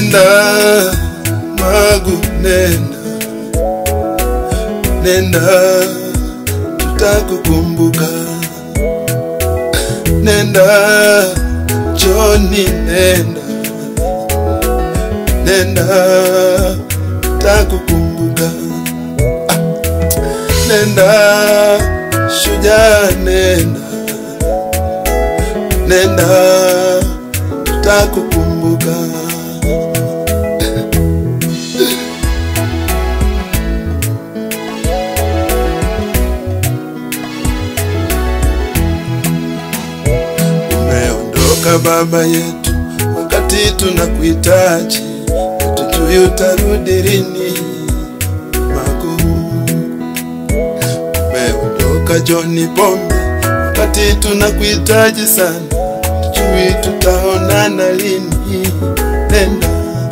nenda Magu, nenda nenda, tutakukumbuka. Nenda Joni, nenda nenda, tutakukumbuka. Ah, Nenda Shujaa, nenda nenda, tutakukumbuka. Umeondoka baba yetu, wakati tunakuhitaji, hatujui utarudi lini. Magu, umeondoka John Pombe, wakati tunakuhitaji sana, hatujui tutaonana lini. Nenda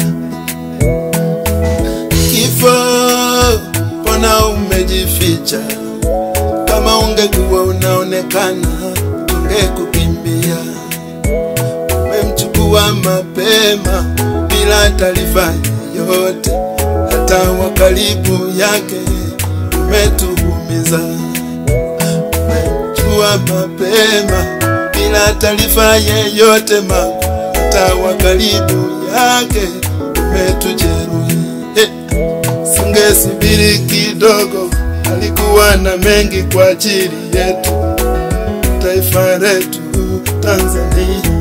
kifo, mbona umejificha? Kama ungekuwa unaonekana, tungekukimbia. Umemchukua mapema bila taarifa yoyote, hata wa karibu yake umetuumiza. Umemchukua mapema bila taarifa yeyote, ma hata wa karibu yake umetujeruhi. Hey. Singesubiri kidogo, alikuwa na mengi kwa ajili yetu, taifa letu Tanzania.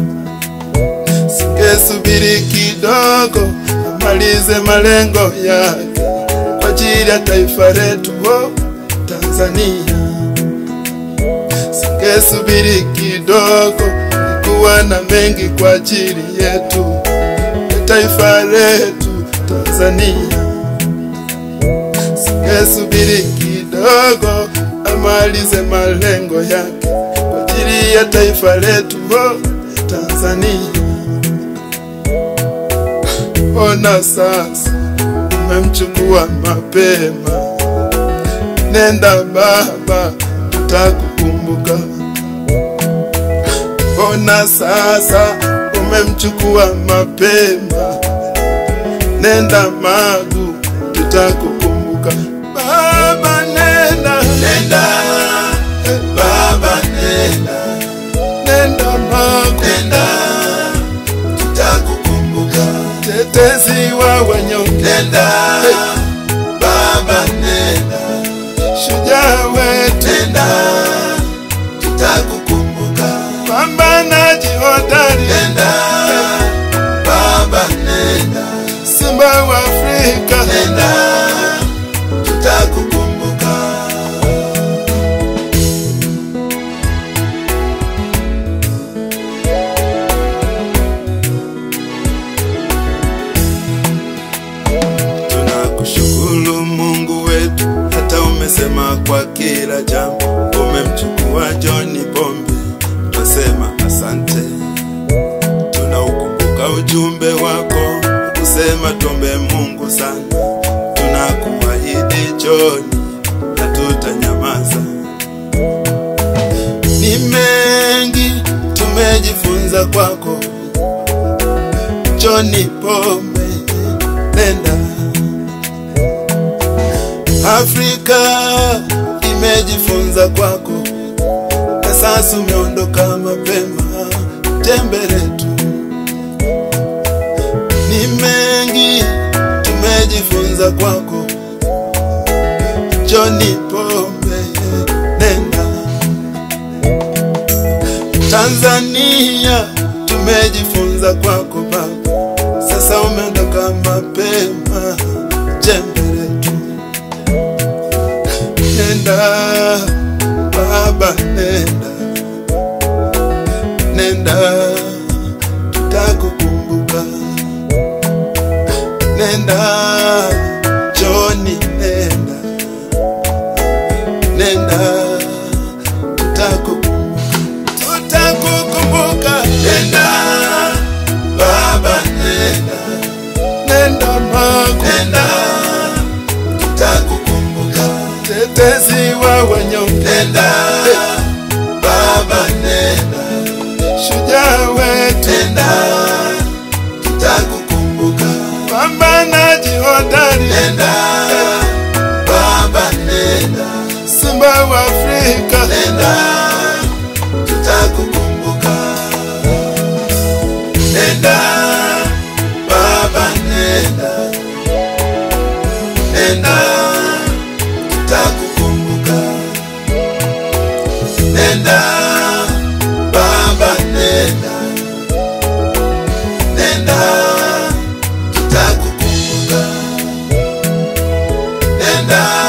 Singesubiri kidogo, amalize malengo yake kwa ajili ya taifa letu oh, Tanzania. Singesubiri kidogo, alikuwa na mengi kwa ajili yetu ya taifa letu Tanzania. Singesubiri kidogo amalize malengo yake kwa ajili ya taifa letu oh, Tanzania. Ona sasa umemchukua mapema, nenda baba, tutakukumbuka. Ona sasa umemchukua mapema, nenda Magu, tutakukumbuka. Baba nenda, nenda baba nenda, nenda Magu, nenda tutakukumbuka. Tetezi wa wanyonge, nenda baba nenda, shujaa wetu, nenda tutakukumbuka. Pambanaji hodari, nenda baba nenda, simba wa Afrika, nenda tutakukumbuka. Tunakushukuru Mungu wetu, hata umesema kwa kila jambo. Umemchukua John Pombe, twasema asante. Tunaukumbuka ujumbe wako kusema tuombe Mungu sana. Tunakuahidi John, hatutanyamaza. Ni mengi tumejifunza kwako John Pombe, nenda Afrika imejifunza kwako, na sasa umeondoka mapema. Jembe letu ni mengi tumejifunza kwako, John Pombe, nenda Tanzania tumejifunza kwako baba, sasa umeondoka mapema. Jembe letu nenda baba, nenda nenda, tutakukumbuka. Nenda Joni, nenda nenda, tutakukumbuka, tutakukumbuka. Nenda baba, nenda nenda Magu, nenda tutakukumbuka tetezi wa wanyonge, nenda baba, nenda shujaa wetu, nenda tutakukumbuka. hodari, nenda baba nenda simba wa Afrika, nenda tutakukumbuka nenda baba nenda nenda tutakukumbuka nenda baba nenda nenda tutakukumbuka nenda